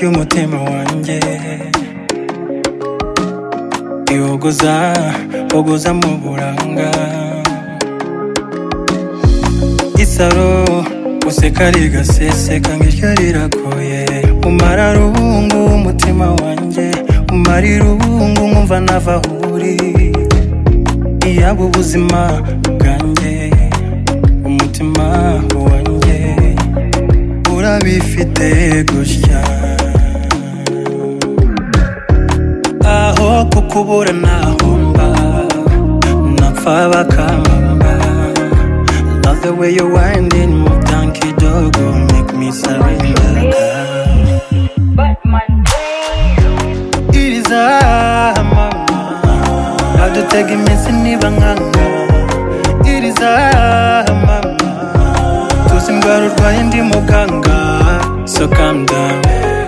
y'umutima wanjye iwogoza wogoza mu buranga isaro useka rigaseseka nk'iryo rirakoye umara rubungu umutima wanjye umara irungu nkumva nava aho uri iyaba ubuzima bwanjye umutima wanjye urabifite gutya aho kukubura nahomba napfa bakamamba Love the way you winding move donkey dog make me surrender girl. It is a mama Adutega iminsi niba nkanga It is a mama Tuzi indwara urwaye ndi muganga So calm down,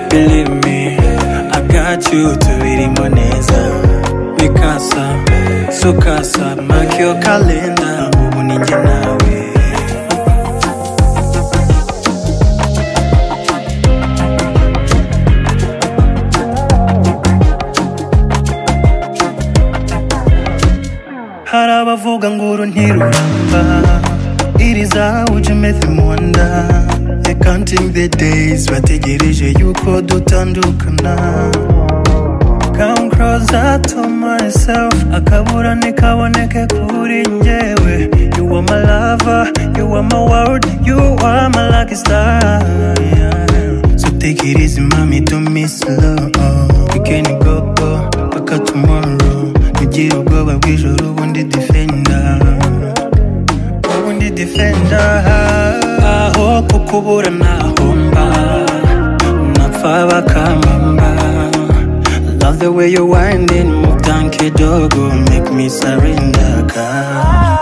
believe me I got you tubirimo neza Mikasa, sukasa Mark your calendar Ubu ni njye nawe hari abavuga ngo uru ntiruramba it is how you make them wonder they counting the days bategereje yuko dutandukana come closer to myself akabura ntikaboneke kuri njyewe you are my lover you are my world you are my lucky star yeah. so take it easy mommy don't miss love you can go go paka tomorrow Nigire ubwoba bw'ijoro ubundi defender ubundi defender aho kukubura nahomba napfa bakambamba love the way you winding move donkey dog make me surrender girl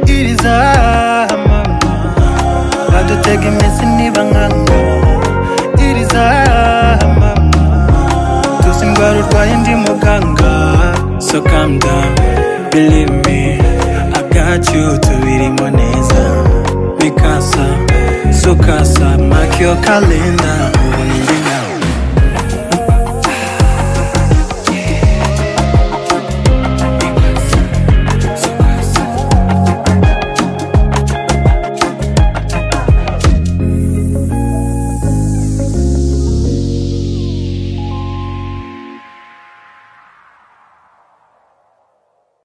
it is a mama badutega iminsi niba nkanga it is a mama tuzi indwara urwaye ndi muganga so calm down believe me I got you tubirimo neza mikasa sukasa mark your calendar ubu ni